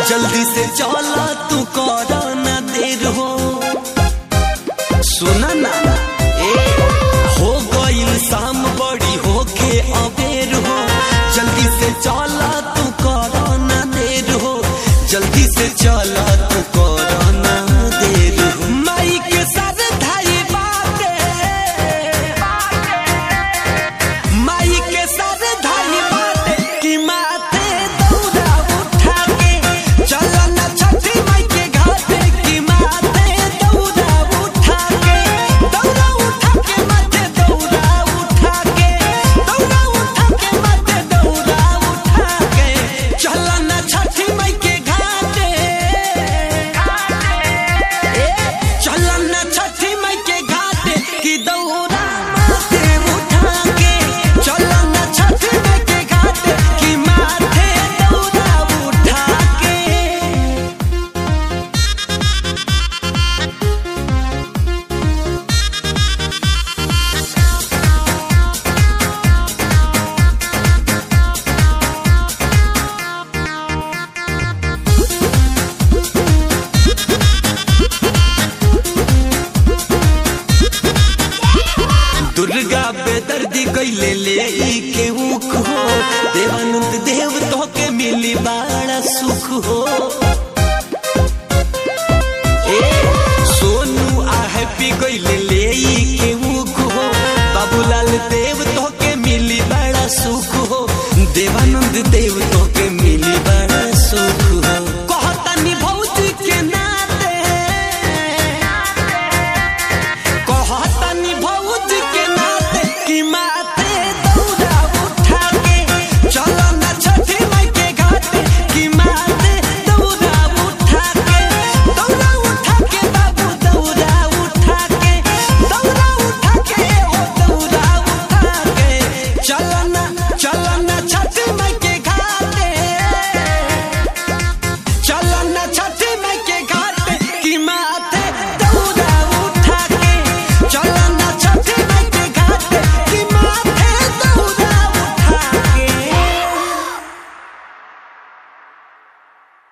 जल्दी से चला तू कर ना देर हो सुना ना ए हो गईल शाम बड़ी होके अबेर हो जल्दी से चला तू कर ना देर हो जल्दी से चला तू कर ना देर हो माई के सर धाई बाटे माई के सर धाई बाटे कि माथे दौड़ा उठा के चला ना छठी माई के घाटे कि माथे दौड़ा उठा के दौड़ा उठा के माथे दौड़ा उठा के दौड़ा उठा के माथे दौड़ा उठा के चला ना छठी माई के घाटे चला ना छठी माई के घाटे कि दौड़ा माथे उठा के चला ना छठी माई के घाटे कि माथे दौड़ा उठा के दुर्गा बेदर्दी कैले ले ई के ऊख हो देवानंद देव तो के मिली बड़ा सुख हो